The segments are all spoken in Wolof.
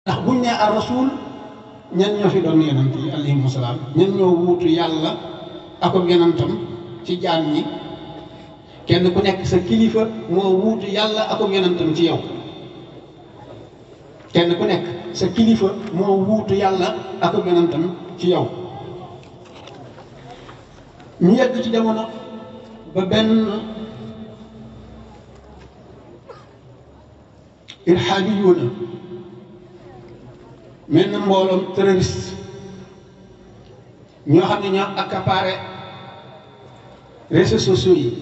ndax buñ ne ar rasul ñan ñoo fi doon yonant yi alayhimu salaam ñan ñoo wuutu yàlla ak yonantam ci jaam ñi kenn ku nekk sa kilifa moo wuutu yàlla ak yonantam ci yow kenn ku nekk sa kilifa moo wuutu yàlla ak yonantam ci yow ñu yegg ci jamono ba benn irhaabi yoona mel na mbooloom terroriste ñoo xam ne ñoo accaparé réseaux sociaux yi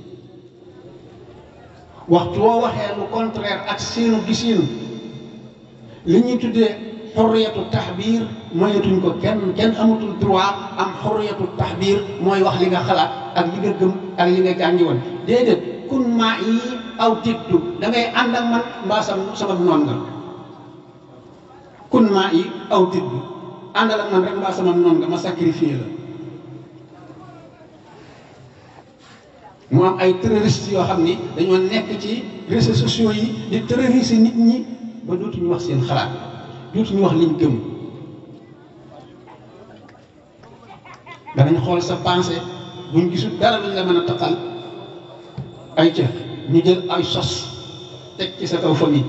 waxtu woo waxee lu contraire ak seenu gisiinu li ñuy tuddee xorriyatu taxbiir moyetuñ ko kenn kenn amatul droit am xorriyatu taxbiir mooy wax li nga xalaat ak li nga gëm ak li nga jàngi woon déedéet kun maa yi aw tiddu da ngay ànd ak man mbaa sama sama noon nga kun maa yi aw tiddu àndal ak man rek mbaa sama noon nga ma sacrifié la mu am ay terroristes yoo xam ni dañoo nekk ci réseaux sociaux yi di terroriser nit ñi ba dootuñu wax seen xalaat dootuñu wax liñ gëm danañ xool sa pensée buñ gisul dara luñ la mën a taqal ay ca ñu jël ay sos teg ci sa kaw famille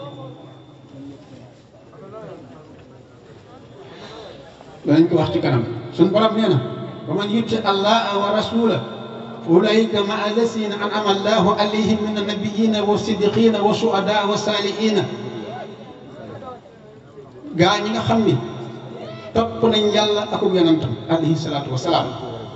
danañ ko wax ci kanam suñ borom nee na wa man yuti allaha wa rasula fa ulaika ma allasina an'ama allahu alayhim min annabiyina wa siddiqina wa shuhada wa salihina gaa ñi nga xam ni topp nañ yàlla ak yonantam alayhi salaatu wa salaam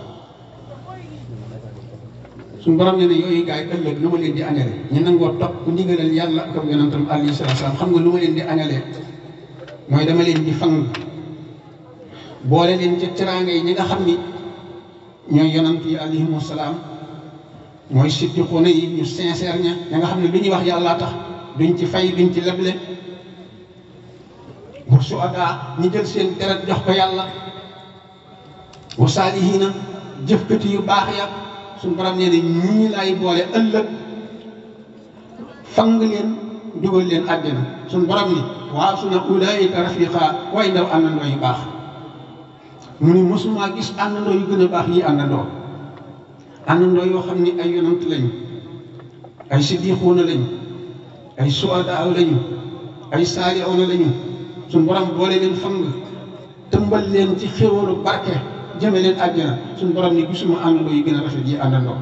suñu borom ne ne yooyu gaa yi ëllëg lu ma leen di añale ñu nangoo topp ndigalal yàlla ak yonantam alayhi salaatu wa salaam xam nga lu ma leen di añalee mooy dama leen di fang boole leen ca teraanga yi ñi nga xam ni ñooy yonant yi alayhimu salaam mooy siddiquuna yi ñu sincère ña ña nga xam ne lu ñuy wax yàlla tax duñ ci fay duñ ci leble wa suhadaa ñi jël seen deret jox ko yàlla wa saalihiina jëfkati yu baax ya suñu borom nee na ñii lay boole ëllëg fang leen dugal leen àjjana suñu borom ni waaw su na ulaayika rafiqa way ndaw àndandoo yu baax mu ni mosuma gis àndandoo yu gën a baax yi àndandoo àndandoo yoo xam ni ay yonant lañu ay siddiquuna lañu ay suhadaa lañu ay saalihuuna lañu suñu borom boole leen fang tëmbal leen ci xéwalu barke jëme leen àjjana suñu borom ni gisuma àndandoo yu gën a rafet yi àndandoo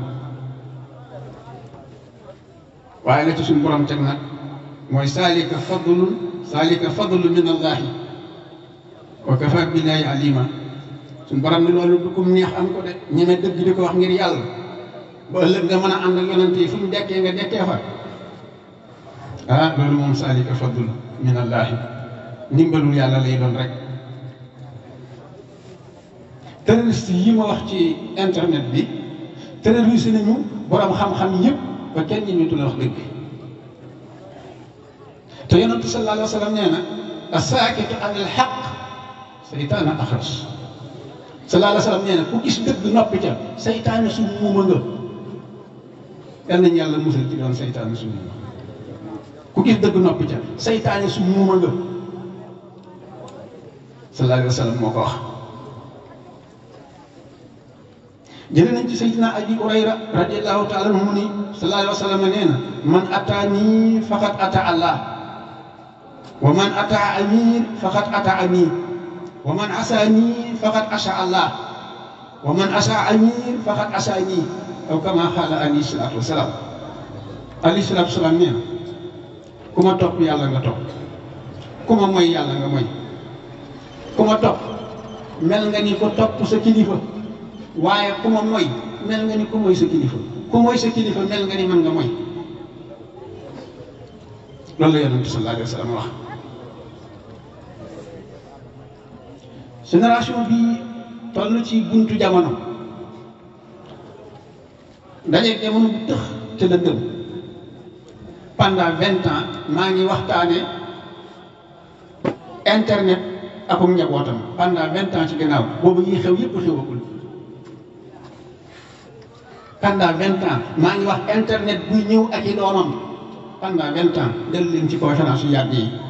waaye la ci suñu borom teg nag mooy saalika fadlun saalika fadlu min allahi wa kafa billahi alima suñu borom ni loolu du kum neex am ko de ñeme dëgg di ko wax ngir yàlla ba ëllëg nga mën a ànd ak yonante yi fu ñu dekkee nga dekkee fa ah loolu moom saalika fadlu min allahi ndimbalul yàlla lay doon rek terroriste yi ma wax ci internet bi terroriste nañu borom xam-xam yëpp ba kenn ñi ñu la wax dëgg te yonent sallallahu alayhi wa sallam nee na asaakitu an al xaq saytaana axras sallallahu alayhi wa sallam nee na ku gis dëgg noppi ca saytaane su muuma nga yal nañu yàlla musal ci doon saytaane su muuma ku gis dëgg noppi ca saytaane su muuma nga sallallahu alayhi wa sallam moo ko wax jëlee nañ ci sayyidina abi hurayra radiallahu taala anhu mu ni sallallahu alayhi wa sallam nee na man ataani faqad ata allah wa man ata amir faqad ata amir wa man asaani faqad asa allah wa man asa amir faqad asaani aw kama xaala alayhi salaatu wa salaam alayhi salaatu wa salaam nee na ku ma topp yàlla nga topp ku ma moy yàlla nga moy ku ma topp mel nga ni ko topp sa kilifa waaye ku ma moy mel nga ni ku moy sa kilifa ku moy sa kilifa mel nga ni mën nga moy loolu la yonent sallallahu alayhi wa sallam wax génération bi toll ci buntu jamono dajeeg jamono bu tëx te lëndëm pendant vingt ans maa ngi waxtaane internet akum njabootam pendant vingt ans ci gannaaw boobu yi xew yëpp xewagul pendant vingt ans maa ngi wax internet buy ñëw ak i doomam pendant vingt ans dellu leen ci conférence yu yàgg yi